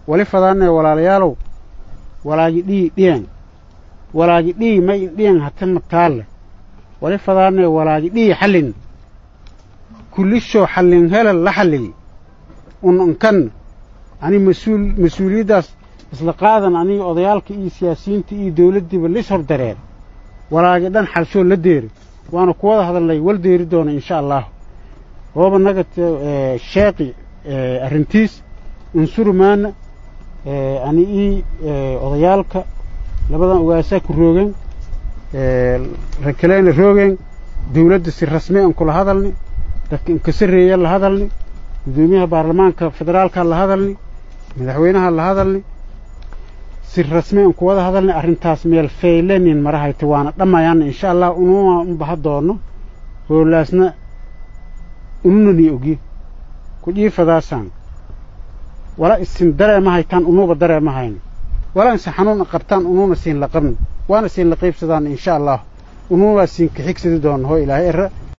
wali fadaanee walaalayaalow walaagi dhii dhiyan walaagi dhii may indhiyan hata mataalle wali fadaanee walaagi dhii xallin kullishoo xallin helal la xalliy un unkan ani mas-uul mas-uuliyaddaas isla qaadan aniga odayaalka iyo siyaasiyiinta iyo dawladdiiba lis hor dareer walaagi dhan xalshoo la deeri waana ku wada hadalnay wal deeri doona insha allahu hooba naga sheeqi arrintiis unsurumaana ani ii odayaalka labadan ogaasaa ku roogeen rakaleyna roogeen dawladda si rasmi an kula hadalni dadka inkasareeya la hadalni guddoomiyaha baarlamaanka federaalka la hadalni madaxweynaha la hadalni si rasmi an ku wada hadalni arrintaas meel faylenin marahayta waana dhammayaana insha allah ununa un baha doono hoolaasna ununani ogye ku dhiifadaasaan wala isin dareema haytaan unuba dareema hayno wala inse xanuun qabtaan ununa siin la qabno waana siin la qaybsadaan insha allah ununaa siin ka xigsadi doona hoo ilaahay era